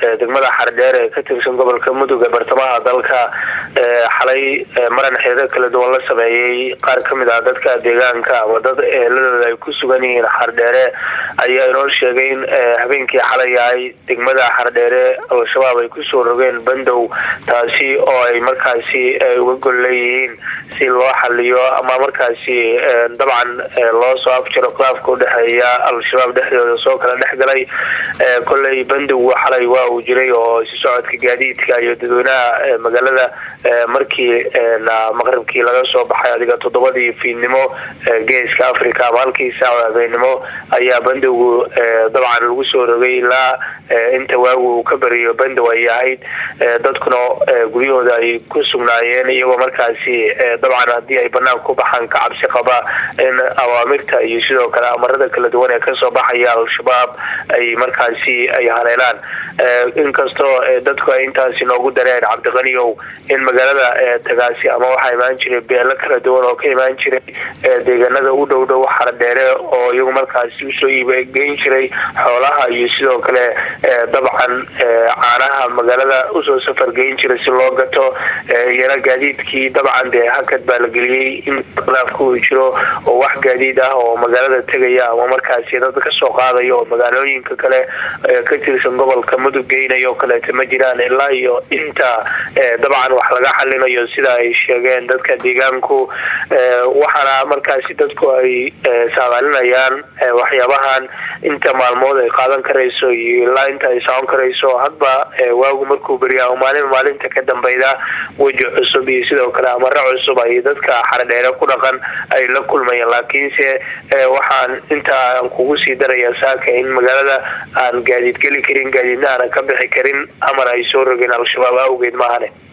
degmada xardheer ee ka tirsan gobolka mudug ee bartamaha dalka xalay maran xeedo kala duwan la sameeyey qaar kamid ah dadka deegaanka ama dad eheladooda ay ku sugan yihiin xardheere ayaa inoo sheegay in habeenkii xalay ahay degmada xardheere al-shabaab ay kusoo rogeen bandow taasi oo ay markaasi uga gol leeyihiin si loo xaliyo ama markaasi dabcan loo soo afjaro khilaafka udhexeeya al-shabaab dhexdooda soo kala dhex galay kolley bandowgu xalay waa uu jiray oo si socodka gaadiidka iyo dadweynaha magaalada markii maqribkii laga soo baxay adiga toddobadii fiidnimo geeska africa ama halkii saaco habeenimo ayaa bandowgu dabcan lagu soo rogay ilaa inta waagu uu ka beriyo bandow ay ahayd dadkuna guryahooda ay ku sugnaayeen iyagoo markaasi dabcan haddii ay banaanka ku baxaan ka cabsi qaba in awaamirta iyo sidoo kale amarada kala duwan ee kasoo baxaya al-shabaab ay markaasi ay haleelaan inkastoo dadku ay intaasi noogu dareen cabdiqaniyow in magaalada tagaasi ama waxaa imaan jiray beelo kala duwan oo ka imaan jiray deegaanada u dhow dhow xardheere oo iyagu markaasi usoo iibgeyn jiray xoolaha iyo sidoo kale dabcan caanaha magaalada usoo safargeyn jiray si loo gato iyana gaadiidkii dabcan dee hakad baa la geliyey in khilaafka uu jiro oo wax gaadiid ah oo magaalada tegaya ama markaasi dad kasoo qaadaya oo magaalooyinka kale ka tirsan gobolka mudug geynayo o kaleeto ma jiraan ilaa iyo inta dabcan wax laga xalinayo sida ay sheegeen dadka deegaanku waxaana markaasi dadku ay saadaalinayaan waxyaabahan inta maalmood ay qaadan karayso iyo ilaa inta ay socon karayso hadba waagu markuu beriya maalin maalinta ka dambeyda weji cusub iyo sidoo kale amaro cusub ay dadka xardheere ku dhaqan ay la kulmayeen laakiinse waxaan intaan kugu sii daraya saaka in magaalada aan gaadiid geli karin gaadiidna aanan ka bixi karin amar ay soo rogeen al-shabaab awgeed maahane